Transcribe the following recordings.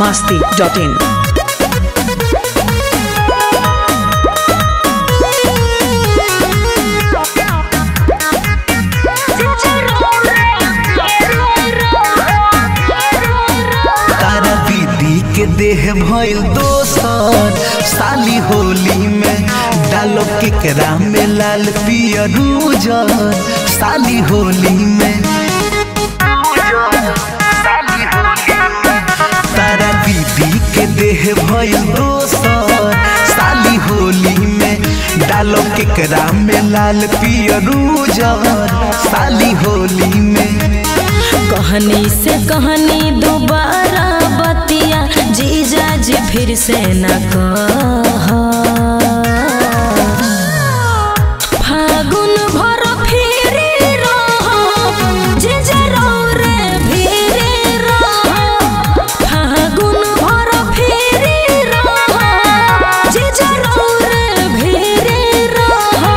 masti.in. तारा दीदी के देह भइल दोसर साली होली में डालो केकरा में लाल पियर उजर साली होली में तारा दीदी के देह भइल दोसर साली होली में डालो केकरा में लाल पियर उजर साली होली में कहनी से कहनी दोबारा बतिया जीजा जी फिर से न कह फागुन भर फिरे रह जीजा रौ रे फिरे रह फागुन भर फिरे रह जीजा रौ रे फिरे रह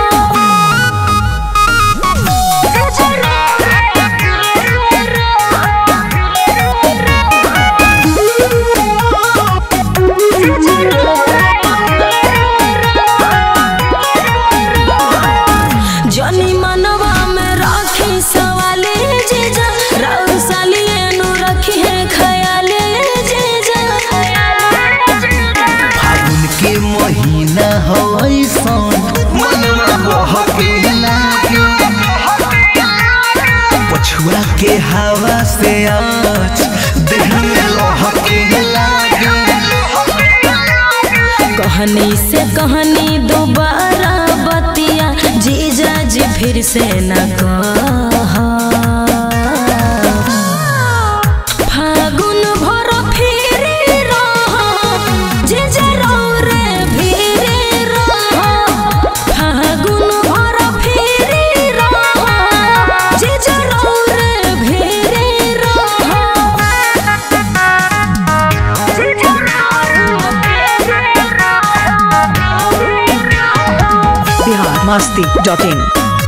जनी मनवा में राखी सवाले जीजा राउर सालिए नु रखी है खयाले जीजा फागुन के महीना हो ऐसन मनवा बहके लागे पछुआ के हवा से आज देह में लहके लागे कहनी से कहनी दोबारा बतिया जीजा जी फिर से न कह फागुन भर फिरे रह जीजा रौ रे फिरे रह फागुन भर फिरे रह जीजा रौ रे फिरे रह Bihar masti.in.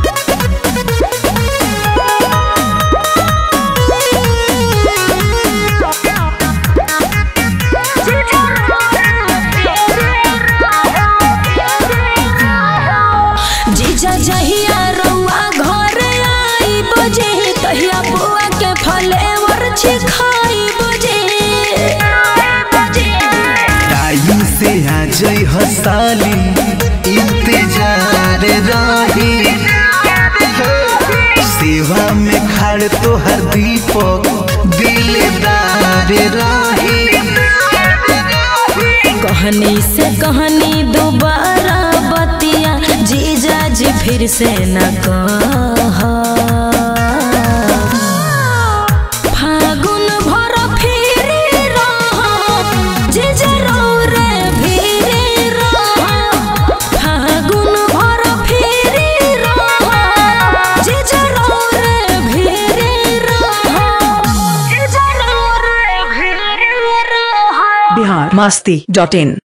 जीजा जहिया रउआ घर आई बजे तहिया बुआ के फलेवर छिखाई बजे टाइम से आ जाई हसाली इंतजार रही सेवा में खड़ तो हर दीपक दिलदार रही कहनी से कहनी दोबारा बतिया जीजा जी फिर से न कह फागुन भर फिरे रह जीजा रौ रे फिरे रह फागुन भर फिरे रह जीजा रौ रे फिरे रह जीजा रौ रे फिरे रह Bihar masti.in.